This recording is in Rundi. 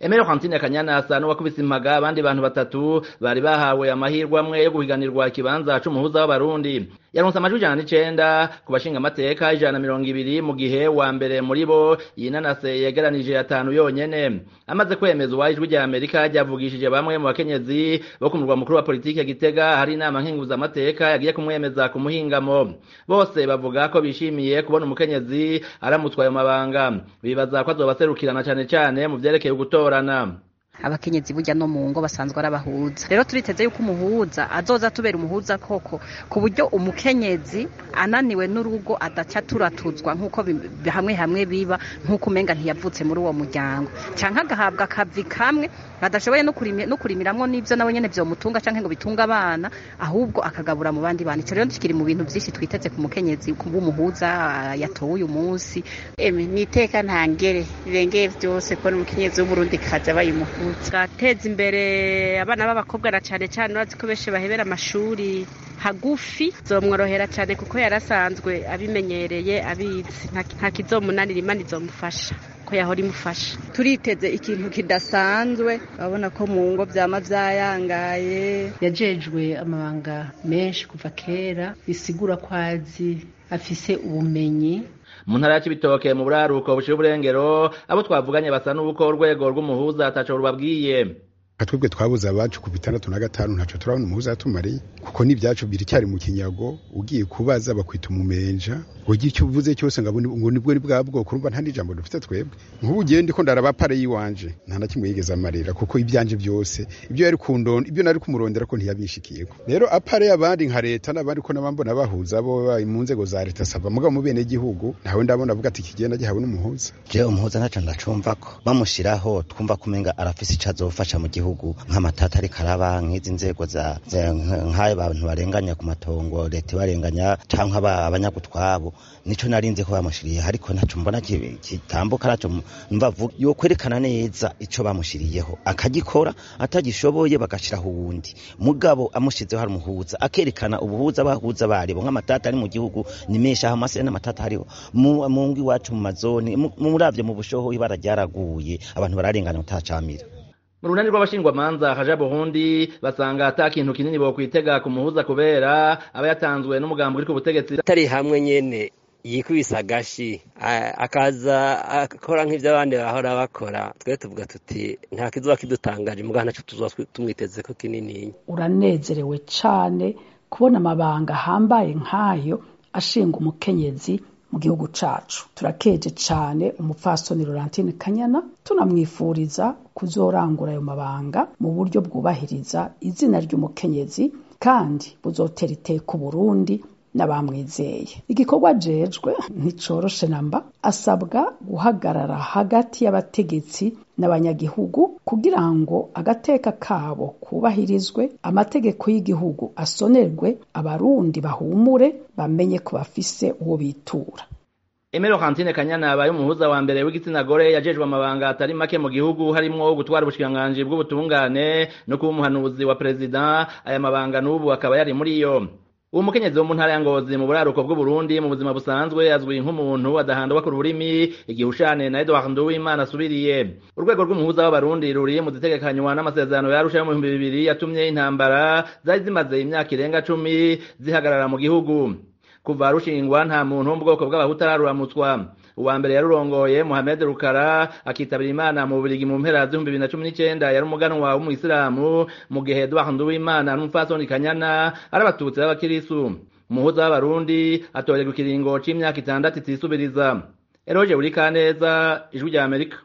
Emero Quantine Kanyana asa n'uwakubise impaga abandi bantu batatu bari bahawe amahirwe amwe yo guhiganirwa ikibanza c'umuhuza w'abarundi yaronse amajwi ijana n'icenda ku bashinga amateka ijana na mirongo ibiri mu gihe wa mbere muri bo yinanase yegeranije atanu yonyene amaze kwemezwa ijwi rya Amerika ryavugishije bamwe mu bakenyezi bo ku murwa mukuru wa politike Gitega hari inama nkenguzamateka yagiye kumwemeza ku muhingamo bose bavuga ko bishimiye kubona umukenyezi aramutswa ayo mabanga bibaza ko azobaserukirana cane cane mu vyerekeye gutorana abakenyezi burya no mu ngo basanzwe arabahuza rero turiteze yuko umuhuza azoza tubera umuhuza koko ku buryo umukenyezi ananiwe n'urugo adaca turatuzwa nk'uko hamwe hamwe biba nk'uko umenga ntiyavutse muri uwo muryango canke agahabwa akavi kamwe adashoboye no kurimiramwo n'ivyo nawe nyene vyomutunga canke ngo bitunga abana ahubwo akagabura mu bandi bantu ico rero kiri mu bintu vyinshi twiteze ku mukenyezi w'umuhuza yatowe uyu munsi eme niteka ntangere rirengeye vyose kubona umukenyezi w'uburundi kaza bayimuhuza gateza imbere abana b'abakobwa na cane cane urazi ko benshi bahebera amashuri hagufi zomworohera cane kuko yarasanzwe abimenyereye abizi nta kizomunanira imana izomufasha ko yahora imufasha turiteze ikintu kidasanzwe urabona ko mu ngo vyama vyayangaye yajejwe amabanga menshi kuva kera bisigura ko azi afise ubumenyi mu ntara ya Cibitoke mu buraruko bushira uburengero abo twavuganye basa n'uko urwego rw'umuhuza ataco rubabwiye twebwe twabuze abacu ku bitandatu na gatanu ntaco turabona umuhuza yatumariye kuko n'ivyacu biracyari mu kinyago ugiye kubaza bakwita umumenja ugira icyo uvuze cyose ngo ngo nibwo ni bwa bwoko urumva nta n'ijambo dufite twebwe nk'ubu ugiye ndiko ndaraba pare yiwanje nta na kimwe yigeze amarira kuko ibyanje byose ibyo yari kundonda ibyo nari kumurondera ko ntiyabishikiyeko rero apare y'abandi nka leta n'abandi ko nabambona bahuza bo mu nzego za leta saba mugabo mu bene gihugu ntawe ndabona avuga ati kigenda gihawe n'umuhuza je umuhuza ntaco ndacumva ko bamushiraho twumva kumenga arafise ico azofasha mu gihugu nk'amatata ariko araba nk'izi nzego za nk'ayo bantu barenganya ku matongo leta ibarenganya canke abanyagutwabo nico narinze ko bamushiriye ariko naco mbona kitambuka naco mva yo kwerekana neza ico bamushiriyeho akagikora atagishoboye bagashiraho uwundi mugabo amushizeho hari umuhuza akerekana ubuhuza bahuza baribo nk'amatata ari mu gihugu ni menshi aho amasire n'amatata hariho mu ngo iwacu mu mazoni muravye mu bushoho ibara ryaraguye abantu bararengana utacamira mu runani rw'abashingwamanza haja burundi basanga ata kintu kinini bokwitega ku muhuza kubera aba yatanzwe n'umugambi uri ku butegetsi atari hamwe nyene yikubise agashi akaza akora nk'ivyo abandi bahora bakora twe tuvuga tuti nta kizoba kidutangaje mugabo naco tuzoba tumwiteze ko kinininya uranezerewe cane kubona amabanga ahambaye nk'ayo ashinga umukenyezi mu gihugu cacu turakeje cane umupfasoni Laurentine Kanyana tunamwifuriza kuzorangura ayo mabanga mu buryo bwubahiriza izina ry'umukenyezi kandi buzotera iteka Burundi n'abamwizeye igikorwa jejwe nticoroshe namba asabwa guhagarara hagati y'abategetsi n'abanyagihugu kugira ngo agateka kabo kubahirizwe amategeko y'igihugu asonerwe abarundi bahumure bamenye ko bafise uwo bitura Emero Kantine Kanyana abaye umuhuza wa mbere w'igitsina gore yajejwe amabanga atari make mu gihugu harimo gutwara ubushikiranganji bw'ubutungane no kuba umuhanuzi wa perezida aya mabanga n'ubu akaba yari muri yo uwo mukenyezi wo mu ntara ya Ngozi mu buraruko bw'Uburundi mu buzima busanzwe azwi nk'umuntu adahandwa ku rurimi igihushane na Edouard Nduwimana asubiriye urwego rw'umuhuza w'abarundi ruri mu zitegekanywa n'amasezerano yarusha yo mu bihumbi bibiri yatumye intambara zari zimaze imyaka irenga cumi zihagarara mu gihugu kuva rushingwa nta muntu wo mu bwoko bw'abahutu araruramutswa uwa mbere yarurongoye Mohamed Rukara akitabira Imana mu Bubiligi mu mpera z'ibihumbi bibiri na cumi n'icenda yari umuganwa w'umuyisilamu mu gihe Edouard Nduwimana n'umupfasoni Kanyana ari abatutsi b'abakirisu umuhuza w'abarundi atorerwa ikiringo c'imyaka itandatu itisubiriza Eroje Urikaneza ijwi rya Amerika